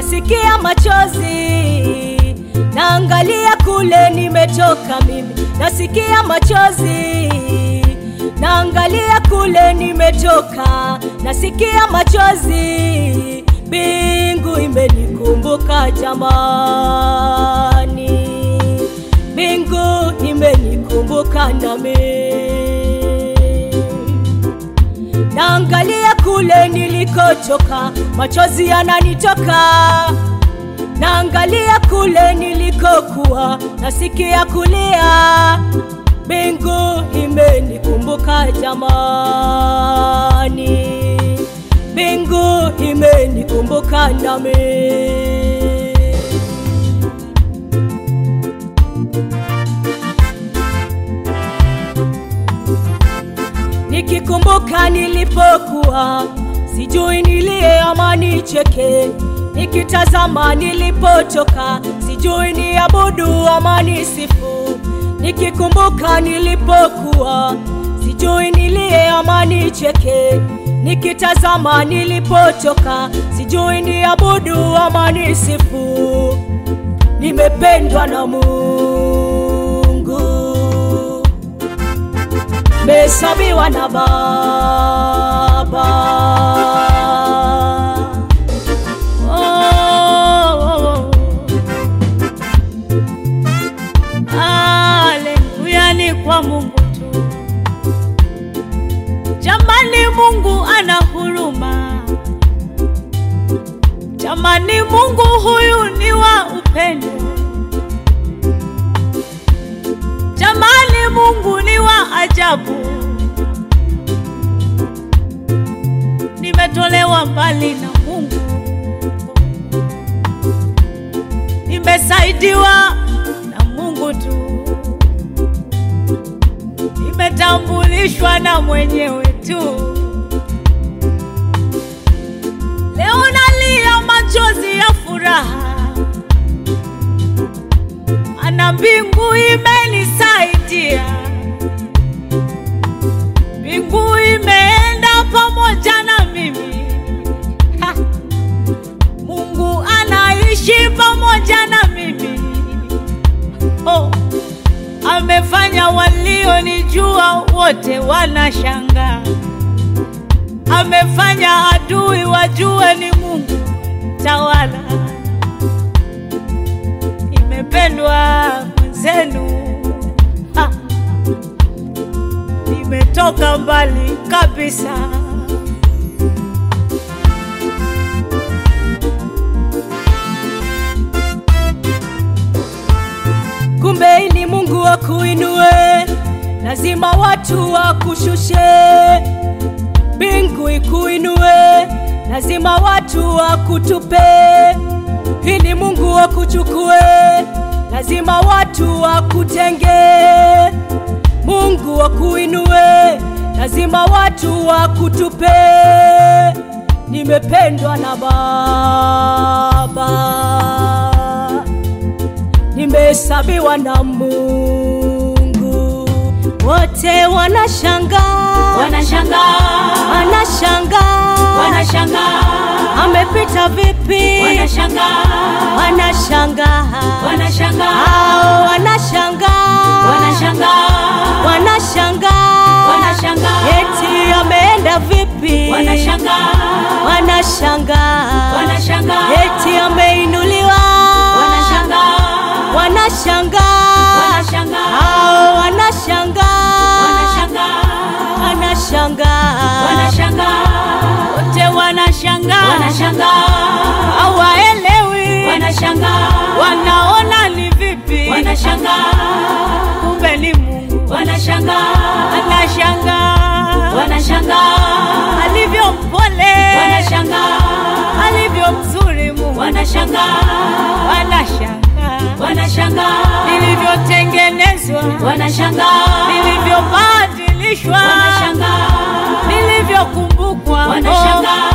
nasikia machozi, naangalia kule nimetoka mimi, nasikia machozi, naangalia kule nimetoka, nasikia machozi, mbingu imenikumbuka jamani, mbingu imenikumbuka nami naangalia kule nilikotoka, machozi yananitoka. Naangalia kule nilikokuwa, nasikia kulia, mbingu imenikumbuka jamani, mbingu imenikumbuka nami. Nikikumbuka nilipokuwa sijui nilie ama nicheke, nikitazama nilipotoka sijui ni abudu ama nisifu. Nikikumbuka nilipokuwa sijui nilie ama nicheke, nikitazama nilipotoka sijui ni abudu ama nisifu. Nimependwa na Mungu mesabiwa na Baba. Oh, oh, oh. Haleluya, ni kwa Mungu tu. Jamani, Mungu ana huruma. Jamani, Mungu huyu ni wa upendo. Jamani, Mungu ni wa ajabu. Nimetolewa mbali na Mungu, nimesaidiwa na Mungu tu, nimetambulishwa na mwenyewe tu. Leo nalia machozi ya furaha, ana mbingu imenisaidia, mbingu imeenda pamoja na mimi. Ha! Mungu anaishi pamoja na mimi. Oh, amefanya walionijua wote wanashangaa, amefanya adui wajue ni Mungu tawala nimependwa mwenzenu, Ha! nimetoka mbali kabisa. Kumbe ili Mungu akuinue, lazima watu wakushushe. Mbingu ikuinue, lazima watu wakutupe. Ili Mungu akuchukue, lazima watu wakutenge. Mungu akuinue, lazima watu wakutupe. Nimependwa na Baba nimehesabiwa na Mungu. Wote wanashangaa, wanashangaa wanashangaa, wanashangaa amepita vipi? wanashangaa Wanashangaa, wanashangaa hao wanashangaa, wanashangaa wanashangaa, wanashangaa eti ameenda vipi? wanashangaa wanashangaa, wanashangaa eti ameinuliwa, wanashangaa wanashangaa, wanashangaa hao wanashangaa, wanashangaa wanashangaa, wanashangaa wote wanashangaa, wanashangaa hawaelewi, wanashangaa wanaona ni vipi, wanashangaa kumbe ni Mungu wanashangaa anashangaa, wanashangaa alivyo mpole, wanashangaa alivyo mzuri Mungu wanashangaa wanashangaa, wanashangaa nilivyotengenezwa, wanashangaa nilivyobadilishwa, wanashangaa nilivyokumbukwa, wanashangaa